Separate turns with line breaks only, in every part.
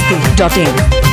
masti.in.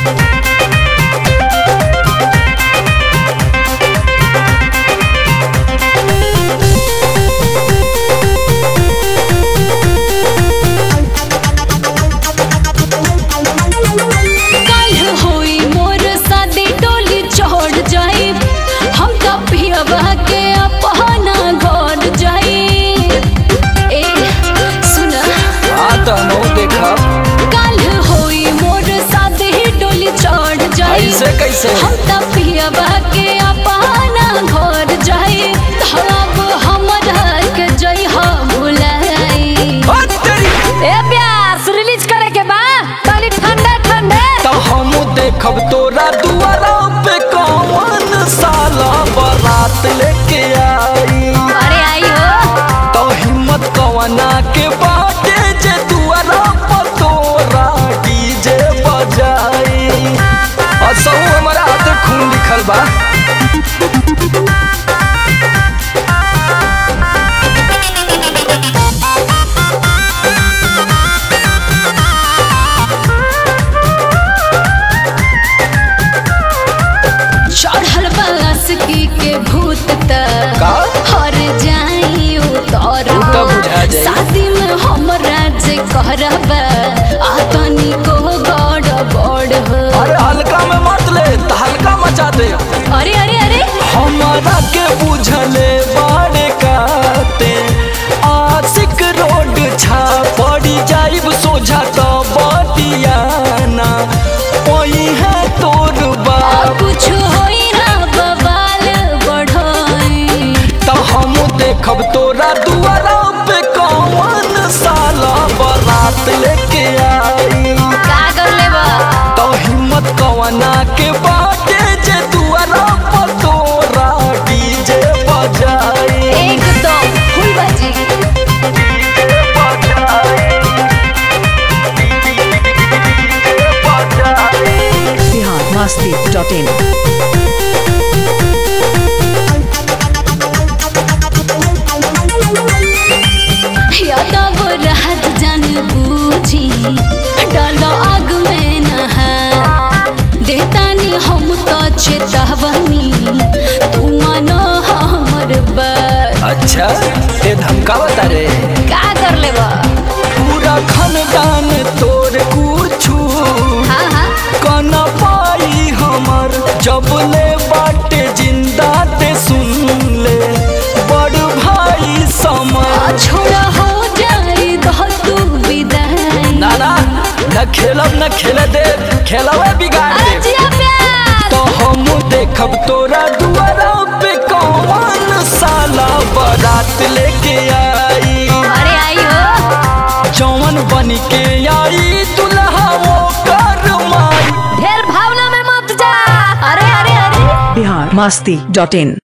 काल्ह होई मोर शादी डोली चढ़ जाई हम त पियबा के अपना घर जाई ए सुन
हाँ तो हम देखब
काल्ह होई मोर शादी डोली चढ़ जाई
ऐसे कैसे?
हम त पियबा के अपना घर जाई तब हमरा के जई हो भुलाई ए प्यास रिलीज करे के बा तनी ठंडे ठंडे
तो हम देखब तोरा दुआरा पे कौन साला बारात लेके आई
अरे आई हो
तो हिम्मत कवना के बाटे जे दुआरा पर तोरा डीजे बजाई और सब हमारा हाथ खून लिखल बा
चढ़ल बस की के भूत त
का?
हर जाई उतर
उ त बुझा जाई।
शादी में हमरा जे करब आ तनी को गड़ बड़ हो
अरे हल्का में मत ले तो हल्का मचा दे
अरे अरे अरे
हमारा के बुझले बाड़े काते आशिक रोड छा पड़ी जाइब सोझा तो बतियाना ओही है तोर
आ
बाप
कुछ होई ना बवाल बढ़ोई
तो हम देखब तोरा दुआरा पे कौन साला बारात लेके आई
का कर लेबा
तो हिम्मत कवना के बाटे जे दुआरा पर तोरा डीजे बजाई
एकदम फुल बाजी
Bihar masti.in.
यादव रहत जन बूझी डालो आग में नहा देतानी हम तो चेतावनी तू मानो हमर बात
अच्छा ये धमका बता रे
का कर लेबा
पूरा खानदान तोर कुछू
हाँ हाँ
कन पाई हमर जब ले बाटे जिंदा ते सुन ले बड़ भाई समर
छोड़ा हो जाई दो तू विदाई
ना ना न खेलब न खेले दे खेलवे बिगाड़ दे
आजिया प्यार
तो हम देखब तोरा दुआरा पे कौन साला बारात लेके आई
अरे आई हो
जौन बन के आई दुल्हा वो कर माई
ढेर भावना में मत जा अरे अरे अरे
Bihar masti.in.